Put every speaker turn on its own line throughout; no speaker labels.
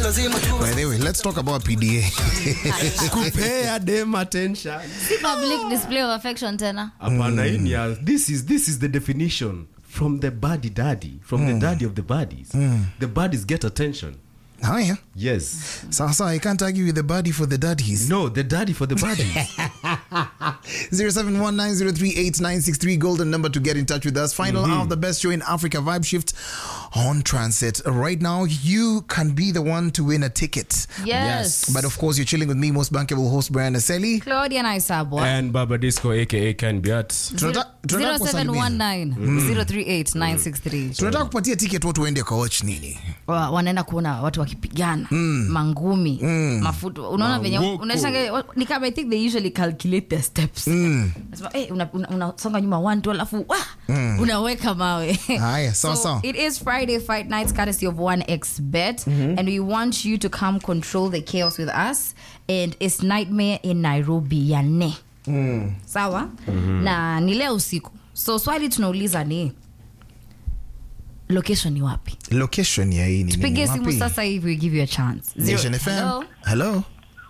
By the way, let's talk about PDA.
kupea dem attention
Si public display of affection tena
hapana hii ni ya- this is this is the definition from the body daddy from the daddy of the bodies the bodies get attention
Haya.
yes
Sasa, I can't argue with the body for the daddies.
no the daddy for the bodies
0719038963 golden number to get in touch with us. Final hour of the best show in Africa Vibe Shift on Transit. Right now, you can be the one to win a ticket.
yes,
But of course, you're chilling with me, most bankable host Brian Aseli.
claudia naisabwa
and baba disco aka can be at
Tunata- tunataka kuwasalimia.
0719
tunataka kupatia ticket watu waende kawatch nini
Wa- wanaenda kuona watu wakipigana mangumi mafuta unaona venye
Mangoko.
unashanga ni kama i think they usually calculate their steps Nasema, eh, una- una- unasonga nyuma one two alafu wa, unaweka mawe
Haya, sawa,
so
sawa.
it is friday fight nights courtesy of 1x bet and we want you to come control the chaos with us and it's nightmare in nairobi ya ne sawa na ni leo usiku so swali tunauliza ni location ni wapi
location ya hii ni nini?
tupige simu
Wapi?
sasa hivi we give you a chance Zero-
Nation FM.
Hello?
Hello.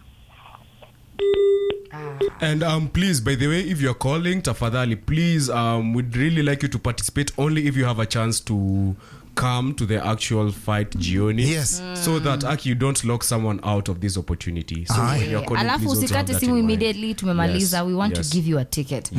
And um, please, by the way, if you're calling, tafadhali, please, um, we'd really like you to participate only if you have a chance to come to the actual fight, Gioni.
Yes.
So that Aki, you don't lock someone out of this opportunity. So
Aye.
when you're calling,
alafu
please also have
usikate
that
simu
in mind.
immediately tumemaliza
Yes,
we want
yes.
to give you a ticket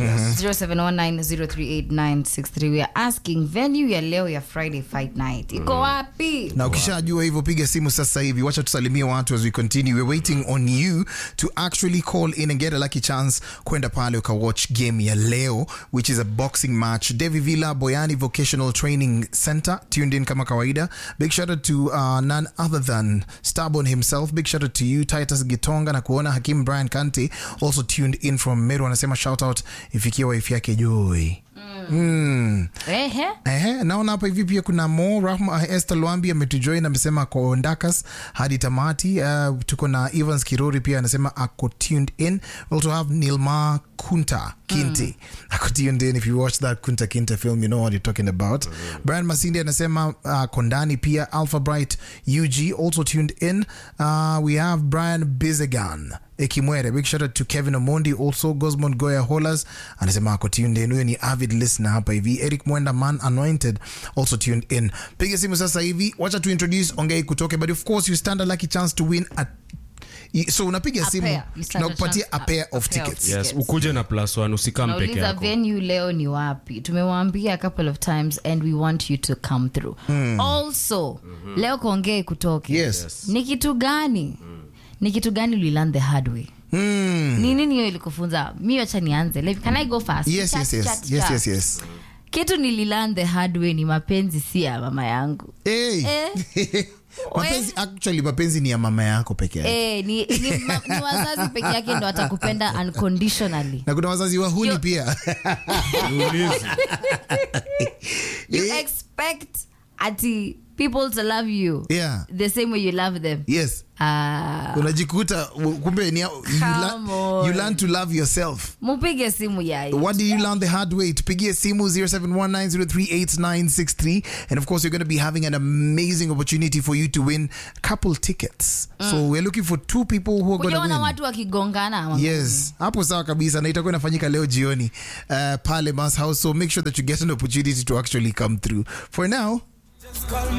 0719038963 we are asking venue ya leo ya friday fight night iko wapi
na ukishajua hivyo piga simu sasa hivi wacha tusalimie watu as we continue we're waiting on you to actually call in and get a lucky chance kwenda pale ukawatch game ya leo which is a boxing match devi villa boyani vocational training center tuned in kama kawaida big shout out to uh, none other than starbon himself big shout out to you titus gitonga na kuona hakim brian kante also tuned in from meru anasema shout out ifikia wife yake joy mm.
ehe
Ehe, naona hapa hivi pia kuna mo rahma Esther Lwambi ametujoin amesema ako ndakas hadi tamati. Uh, tuko na Evans Kirori pia anasema ako tuned in. We also have Nilma Kunta Kinte ako tuned in. If you watch that Kunta Kinte film you know what you're talking about. Brian Masindi anasema uh, kondani pia. Alpha Bright UG also tuned in. Uh, we have Brian Bizegan Ekimwere. Big shout out to Kevin Omondi also Gosmond Goya Holas anasema ako tuned in. Huyo ni avid listener hapa hivi. Eric Mwenda Man Anointed also tuned in. Piga simu sasa hivi. Wacha tu introduce Ongei kutoke but of course you stand a lucky chance to win a so unapiga
A
simu
pair. You stand a
tunakupatia
chance-
a pair
a
of
pair of
tickets.
tickets.
Yes, ukuje na plus one, usikam peke
nauliza
yako.
venue leo ni wapi tumewambia a couple of times and we want you to come through also leo kongee kutoke
Yes.
ni kitu gani ni kitu gani ulilan the hard way
Mm.
ni nini hiyo ilikufunza mi wacha nianze Like, can i go fast
Yes,
Chat,
yes, yes.
chat,
Yes,
chat.
yes, yes.
kitu nililan the hard way ni mapenzi si ya mama yangu
Hey.
Eh.
mapenzi, actually mapenzi ni ya mama yako peke yake.
Eh, ni, ni, ma, ni wazazi peke yake ndo watakupenda unconditionally
Na kuna wazazi wahuni
Yo-
pia.
Niulize.
you
Eh.
expect ati people to love you
Yeah.
the same way you love them
Yes.
Ah,
unajikuta kumbe ni, you, learn,
Come on.
you learn to love yourself
mupige simu yai
what did you learn the hard way tupigie simu 0719038963 and of course you're going to be having an amazing opportunity for you to win couple tickets so we're looking for two people who are going to
kujaona
win
watu wakigongana
yes hapo sawa kabisa na itakuwa inafanyika leo jioni uh, pale mas house so make sure that you get an opportunity to actually come through for now